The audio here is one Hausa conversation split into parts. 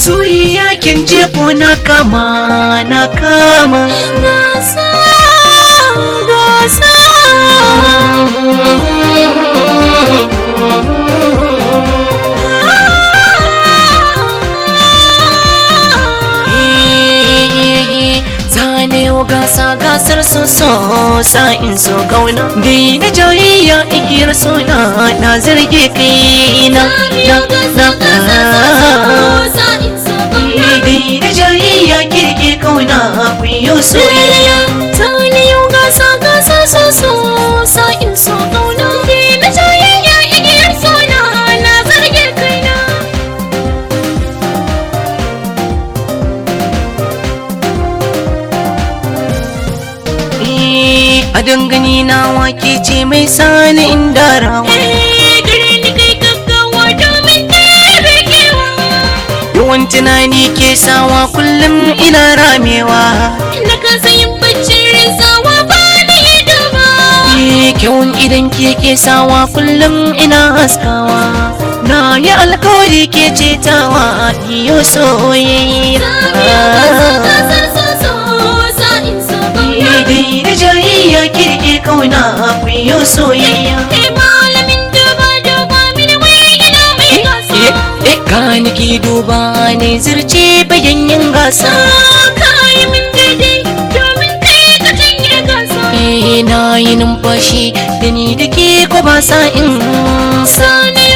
soyayya kin jefo na kama na kama gasa gasa zane yau gasa gasar so so sa'in so kauna bai na jayayya igiyar suna na zarge kai na na na bai na jayayya kirke kauna kuyo soyayya Tani yau gasa gasa so so sa'in so kauna na jayayya igiyar sona na zarge kaina Eh, a dangane na wake ce mai sani inda rawa Eh, gare ni kai gaggawa domin ɗebe kewa yawan tunani ke sawa kullum ina ramewa Na kasa yin baccin rinsawa ba ni ido ba Eh, kyawun idan ke ke sawa kullum ina haskawa na yi alkawari ke cetawa iyo soyayya dai da jayayya kirke kauna kuyo soyayya eh gani ki duba ne zirce bayan yin gasa eh na yi numfashi da ni da ke ko ba sa in sa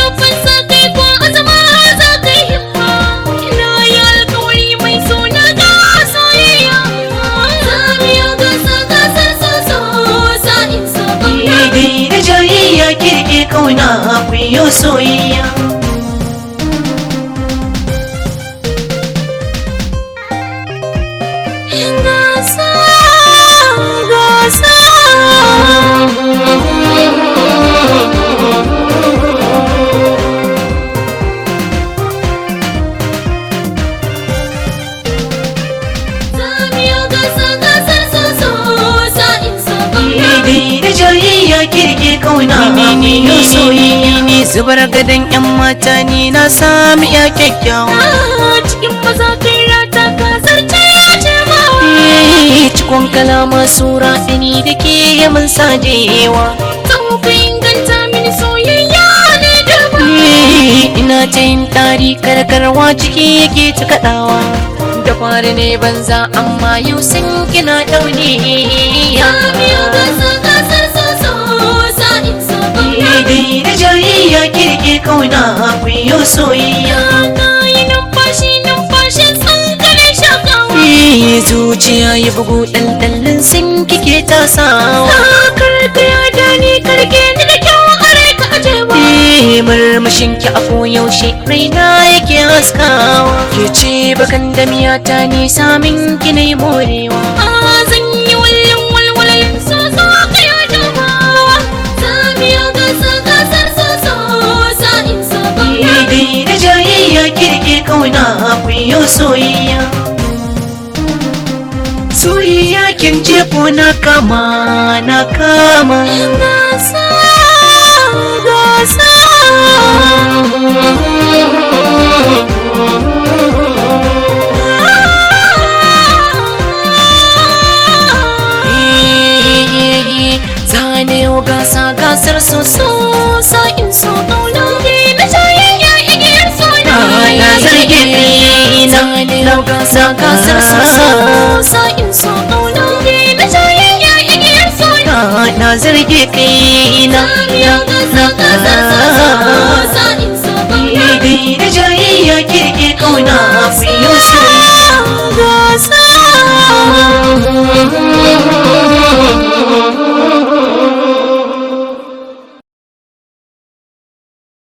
dai da jayayya kirke kauna kuyo soyayya dai da jayayya kirke kauna kuyo soyayya ni zubar gadon yan mata ni na sami ya kyakkyawa cikin maza kai rata ka zarce ya ce mawa Eh, cikon kalama sura ɗani da ke yamin sajewa Tsofa inganta mini soyayya ne da ba Eh, ina ta yin tari karkarwa ciki yake ta kaɗawa da fari ne banza amma yau sun kina ɗaune Biyo gasa gasar soso sa'in so dai da jayayya kirke kauna kuyo soyayya Na yi numfashi numfashin tsankalin shakawa Eh, zuciya ya bugu ɗanɗannin sun kike tasawa Karka ya dani karke ni da kyau a rai ka ajewa Eh, murmushin ki a koyaushe raina yake haskawa ke ce bakan da miyata ne samin ki na morewa A zan yi wallin walwalalin soso ka ya dubawa Biyo gasa gasar soso sa'in so dai da jayayya kirke kauna kuyo soyayya soyayya kin jefo na kama na kama Gasa gasa zane yau gasa gasar so so sa'in so kauna ne na jayayya igiyar sona na zarge na zane yau gasa gasar so so sa'in so kauna ne na jayayya igiyar sona na zarge kai na Biyo